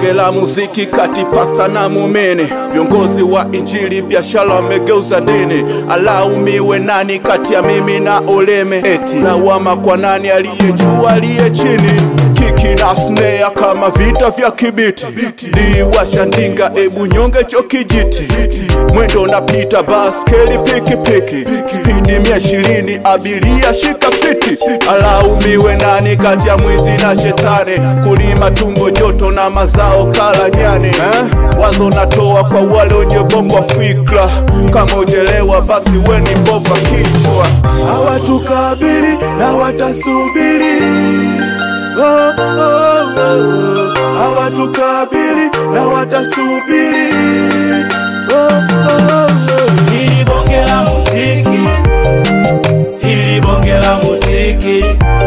bonge la muziki kati pasta na mumene, viongozi wa injili biashara wamegeuza dini. Alaumiwe nani kati ya mimi na uleme? Eti lawama kwa nani, aliye juu aliye chini? Kiki na snare kama vita vya kibiti, liwasha ndinga, ebu nyonge cho kijiti, mwendo napita baskeli pikipiki, spidi mia ishirini, abiria shika siti. Alaumiwe nani kati ya mwizi na shetani? Kulima tumbo joto na mazao kala nyani eh? Wazo natoa kwa wale wenye bongo wa fikra, kama ujelewa basi weni bova kichwa. Hawatukabili na watasubiri oh, oh, oh, oh. Hawatukabili na watasubiri oh, oh, oh, oh. Hili bonge la muziki, hili bonge la muziki,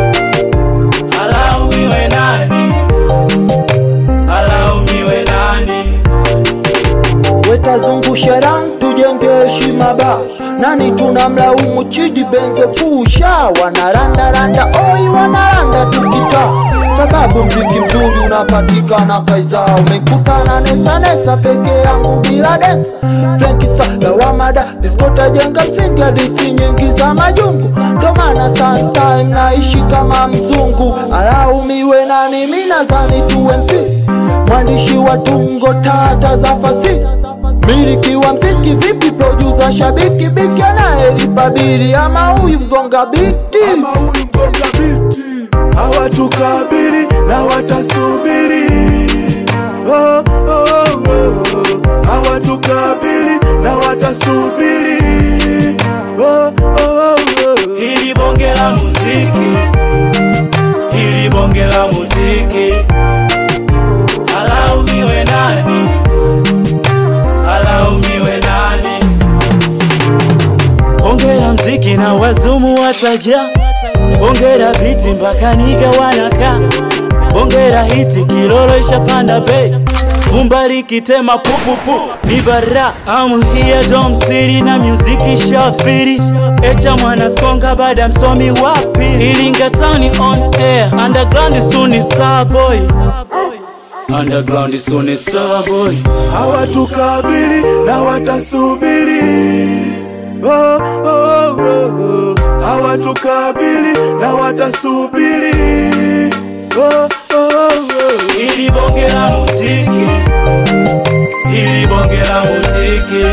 alaumiwe nani? Alaumiwe nani? wetazungusha ran tujenge heshima ba nani tunamlaumu chidi benze pusha wanarandaranda oi wanaranda tukita sababu mziki mzuri unapatikana kaiza umekutana nesanesa peke yangu bila densa frenkista lawamada diskotajenga msingi hadisi nyingi za majungu ndo maana sometime naishi kama mzungu alaumiwe nani mi nadhani tuwe msi mwandishi wa tungo tata za fasi miliki wa mziki vipi producer shabiki biki anayelipabili ama huyu mgonga biti Ama huyu mgonga biti hawatukabili na watasubiri oh, oh, oh, oh. hawatukabili na watasubiri oh, oh, oh, oh. Hili bonge la muziki, hili bonge la muziki, alaumiwe nani? Alaumiwe nani? Bonge la mziki na wazumu wataja, bonge la biti mpaka niga wanaka, bonge la hiti kilolo ishapanda bei Vumba likitema pupupu ni bara I'm here Dom City na muziki shafiri Echa mwana skonga baada msomi wapi Ilinga town on air Underground soon is star boy Underground soon is star boy hawatukabili na watasubiri oh, oh, oh, oh. hawatukabili na watasubiri oh, oh, oh. Ili bonge la muziki Ili bonge la muziki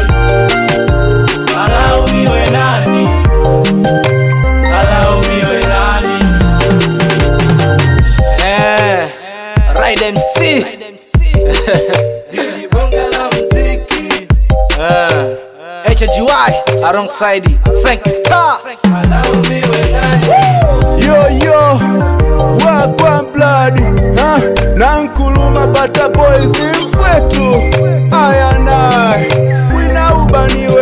Alaumiwe nani Alaumiwe nani Eh, Ride MC Ili bonge la muziki eh, HGY alongside Frank Star Alaumiwe nani yo yo wagwa blood ha? na nkuluma bata boys mfwetu ayanai winaubaniwe